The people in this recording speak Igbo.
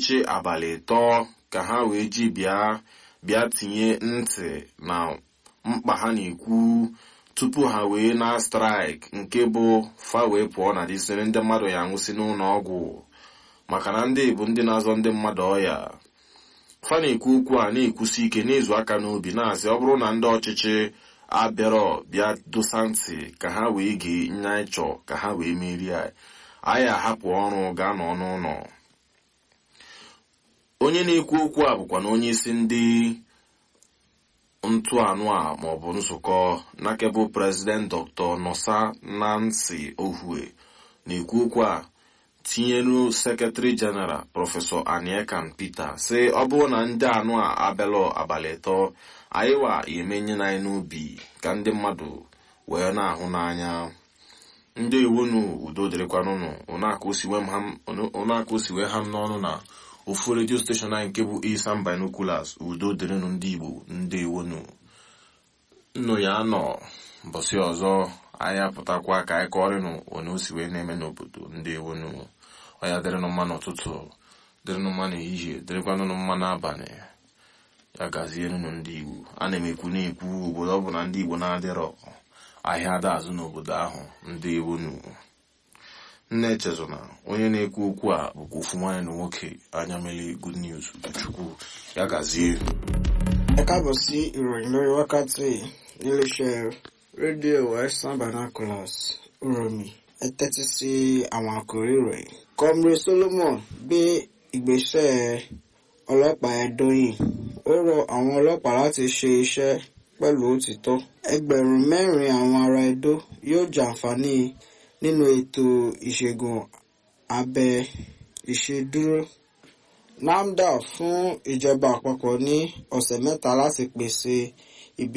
ọchịchị abalị ịtọ ka ha wee ji bịa bịa tinye ntị na mkpa ha na-ekwu tupu ha wee na straik nke bụ fa wee pụọ na disiri ndị mmadụ ya nwụsị n'ụlọ ọgwụ maka na ndị bụ ndị na-azọ ndị mmadụ ọya fa na-ekwu okwu a na-ekwusi ike n'izu aka n'obi na-asị ọ bụrụ na ndị ọchịchị abịarọ bịa dosa ntị ka ha wee gee nya ịchọ ka ha wee merie anyị ahapụ ọrụ gaa nọ n'ụlọ onye na-ekwu okwu a bụkwa na onye isi ndị ntụanụ a maọbụ nzukọ nakebụ prezident dr nosa nancy ohue na-ekwu okwu a tinyelu sekretari jeneral prọfesọ aniekan peter sị ọ bụrụ na ndị anụ a abịalụ abalị ịtọ anyị wa emenye na anyị n'obi ka ndị mmadụ wee na-ahụ n'anya ndị iwunu udo dịrịkwanụnụ ụnaka osiwe ha m n'ọnụ na ofu redio steshọn anyị nke bụ isan binoculars udo dịrịnụ ndị igbo ndị iwunu nnụ ya nọ mbọsị ọzọ anyị apụtakwa ka anyị kọrịnụ onye o si wee na-eme n'obodo ndị iwunu ọya dịrịnụ mma n'ụtụtụ dịrịnụ mma n'ehihie dịrịkwanụnụ mma n'abalị ya gazienụ ndị igbo a na m ekwu na-ekwu obodo ọ bụ na ndị igbo na-adịrọ ahịa ada azụ n'obodo ahụ ndị iwunu nne echezona onye na-ekwu okwu a bụkwa ofu nwaanyị na nwoke anya mele good news chukwu ya gazie ẹ káàbọ̀ sí ìròyìn lórí wákàtí níléeṣẹ́ rédíò western binoculars uromi ẹ tẹ́tí sí àwọn àkòrí ìròyìn. comrade solomon gbé ìgbésẹ̀ ọlọ́pàá ẹ̀dọ́yìn ó rọ àwọn ọlọ́pàá láti ṣe iṣẹ́ pẹ̀lú òtítọ́. ẹgbẹ̀rún mẹ́rin àwọn ará Ẹdó yóò jàǹfààní nínú ètò ìṣègùn abẹ ìṣedúró. NAFDAC fún ìjọba àpapọ̀ ní ọ̀sẹ̀ mẹ́ta láti pèsè